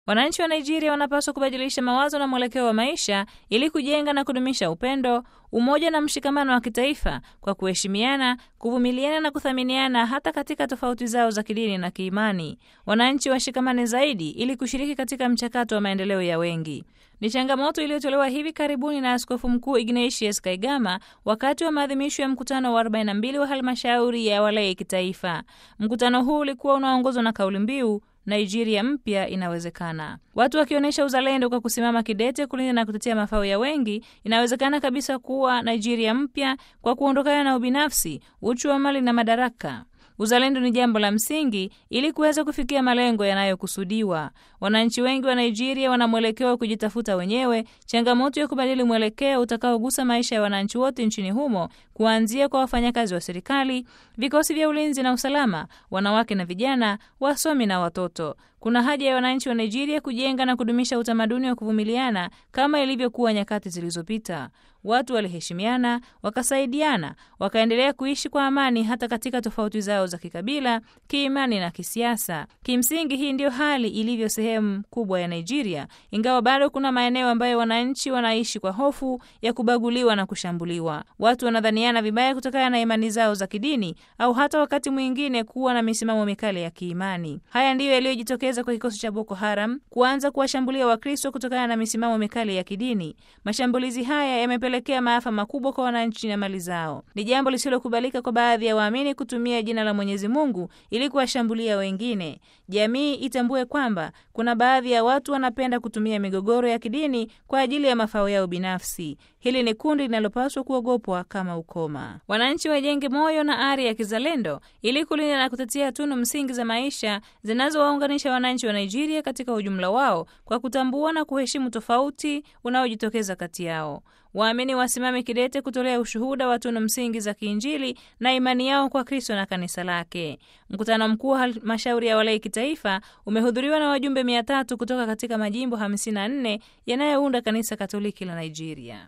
Wananchi wa Nigeria wanapaswa kubadilisha mawazo na mwelekeo wa maisha ili kujenga na kudumisha upendo, umoja na mshikamano wa kitaifa kwa kuheshimiana, kuvumiliana na kuthaminiana hata katika tofauti zao za kidini na kiimani. Wananchi washikamane zaidi ili kushiriki katika mchakato wa maendeleo ya wengi. Ni changamoto iliyotolewa hivi karibuni na Askofu Mkuu Ignatius Kaigama wakati wa maadhimisho ya mkutano wa 42 wa halmashauri ya walei kitaifa. Mkutano huu ulikuwa unaongozwa na kauli mbiu Nigeria mpya inawezekana. Watu wakionyesha uzalendo kwa kusimama kidete kulinda na kutetea mafao ya wengi, inawezekana kabisa kuwa Nigeria mpya kwa kuondokana na ubinafsi, uchu wa mali na madaraka. Uzalendo ni jambo la msingi ili kuweza kufikia malengo yanayokusudiwa. Wananchi wengi wa Nigeria wana mwelekeo wa kujitafuta wenyewe, changamoto ya kubadili mwelekeo utakaogusa maisha ya wananchi wote nchini humo, kuanzia kwa wafanyakazi wa serikali, vikosi vya ulinzi na usalama, wanawake na vijana, wasomi na watoto. Kuna haja ya wananchi wa Nigeria kujenga na kudumisha utamaduni wa kuvumiliana kama ilivyokuwa nyakati zilizopita. Watu waliheshimiana, wakasaidiana, wakaendelea kuishi kwa amani hata katika tofauti zao za kikabila, kiimani na kisiasa. Kimsingi, hii ndiyo hali ilivyo sehemu kubwa ya Nigeria, ingawa bado kuna maeneo ambayo wananchi wanaishi kwa hofu ya kubaguliwa na kushambuliwa. Watu wanadhaniana vibaya kutokana na imani zao za kidini au hata wakati mwingine kuwa na misimamo mikali ya kiimani. Haya ndiyo yaliyojitokeza kwa kikosi cha Boko Haram kuanza kuwashambulia Wakristo kutokana na misimamo mikali ya kidini. Mashambulizi haya yamepelekea maafa makubwa kwa wananchi na mali zao. Ni jambo lisilokubalika kwa baadhi ya waamini kutumia jina la Mwenyezi Mungu ili kuwashambulia wengine. Jamii itambue kwamba kuna baadhi ya watu wanapenda kutumia migogoro ya kidini kwa ajili ya mafao yao binafsi. Hili ni kundi linalopaswa kuogopwa kama ukoma. Wananchi wajenge moyo na ari ya kizalendo ili kulinda na kutetea tunu msingi za maisha zinazowaunganisha wananchi wa Nigeria katika ujumla wao kwa kutambua na kuheshimu tofauti unaojitokeza kati yao. Waamini wasimame kidete kutolea ushuhuda wa tunu msingi za kiinjili na imani yao kwa Kristo na kanisa lake. Mkutano mkuu wa halmashauri ya walei kitaifa umehudhuriwa na wajumbe mia tatu kutoka katika majimbo 54 yanayounda kanisa Katoliki la Nigeria.